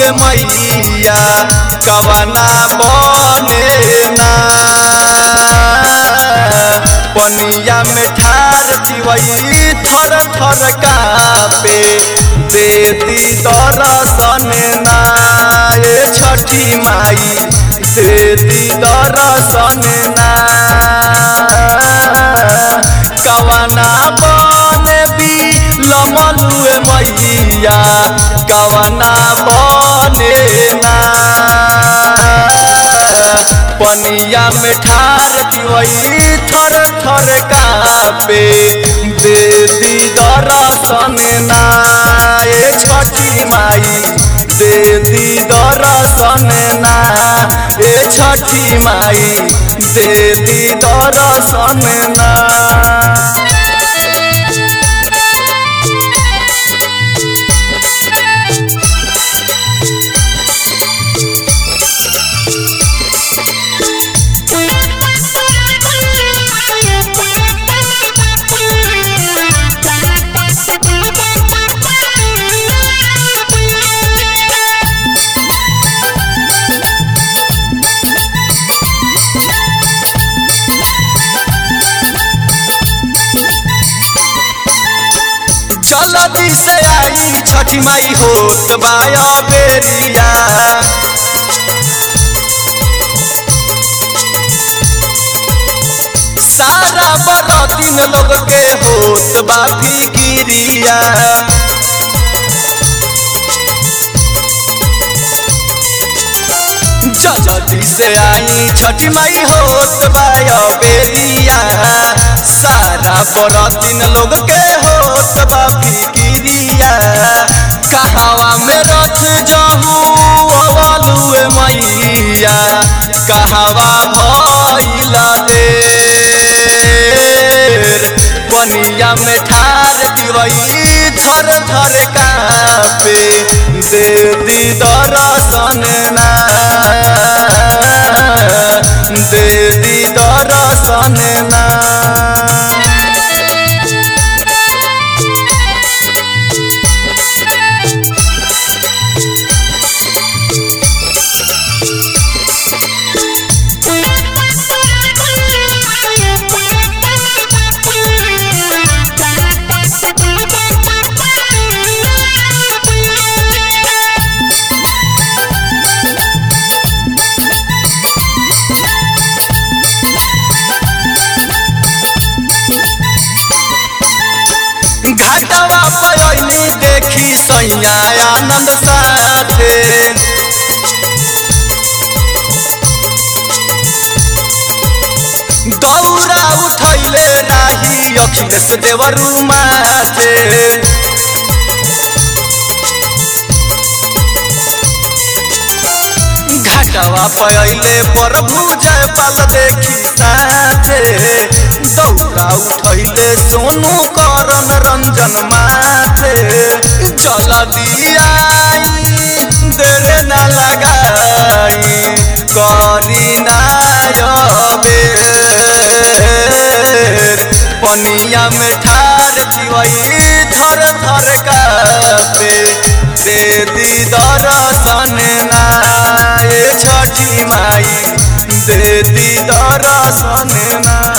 ए मैया कवना बने ना पनिया में ठार दिवई थर थर कापे देती दरसन ना ए छठी माई देती दरसन ना कवना बने भी लमलुए मैया कवना बने ना पनिया में ठार दिवई थर थर कापे दे दी दरसन ना ए छठी माई दे दी दरसन ना ए छठी माई दे दी दरसन ना जल्दी से आई छठी माई होत बाया बेरिया सारा बरतीन लोग के होत बा फिकिरिया जल्दी से आई छठी माई होत बाया बेरिया सारा बरतीन लोग के होत बा फिकिरिया कहावा में रथ जहू अवलुए मैया कहावा भइला देर पनिया में ठार दिवई थर थर कापे दे दी दरसन ना दे दी दरसन ना घाटवा पयली देखी सैया आनंद साथे दौरा उठैले राही अखिलेश देवरू माथे घाटवा पयले प्रभु जय पाल देखी साथे दौड़ा उठैले सोनू करन रंजन माथे जल दियाई देरे न लगाई करी नायबेर पनिया में ठार दिवई थर थर कापे दे दी दरसन ना ए छठी माई दे दी दरसन ना